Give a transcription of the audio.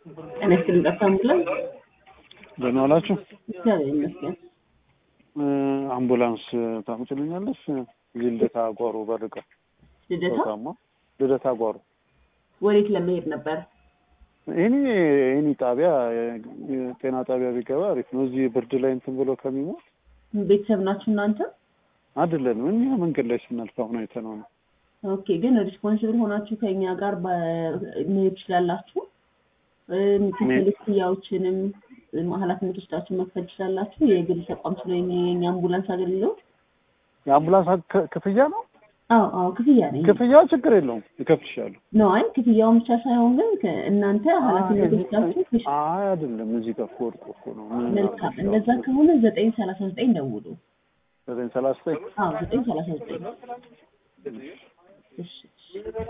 ጤና ይስጥልኝ ጠፍታ አምቡላንስ ደህና ዋላችሁ። እግዚአብሔር ይመስገን። አምቡላንስ ታምጭልኛለሽ? እዚህ ልደታ ጓሮ በርቀ ልደታ ታማ ልደታ ጓሮ ወዴት ለመሄድ ነበር? ይህኒ ይህኒ ጣቢያ ጤና ጣቢያ ቢገባ አሪፍ ነው። እዚህ ብርድ ላይ እንትን ብሎ ከሚሞት ቤተሰብ ናችሁ እናንተ? አይደለንም እኛ መንገድ ላይ ስናልፍ አሁን አይተነው ነው። ኦኬ ግን ሪስፖንሲብል ሆናችሁ ከኛ ጋር በ- መሄድ ትችላላችሁ። እም፣ ክፍል ክፍያዎችንም እም፣ ኃላፊነት ወስዳችሁ መክፈል ትችላላችሁ። የግል ተቋም ስለሆነ የኛ አምቡላንስ አገልግሎት የአምቡላንስ ክ- ክፍያ ነው። አዎ አዎ ክፍያ ነው። ክፍያው ችግር የለውም ይከፍልሻለሁ። ነው አይ ክፍያውን ብቻ ሳይሆን ግን ከ- እናንተ ኃላፊነት ወስዳችሁ ትሽ- አይ አይደለም እዚህ ጋር ወርቅ እኮ ነው። ምን መልካም እንደዛ ከሆነ ዘጠኝ ሰላሳ ዘጠኝ ደውሉ። ዘጠኝ ሰላሳ ዘጠኝ አዎ ዘጠኝ ሰላሳ ዘጠኝ እሺ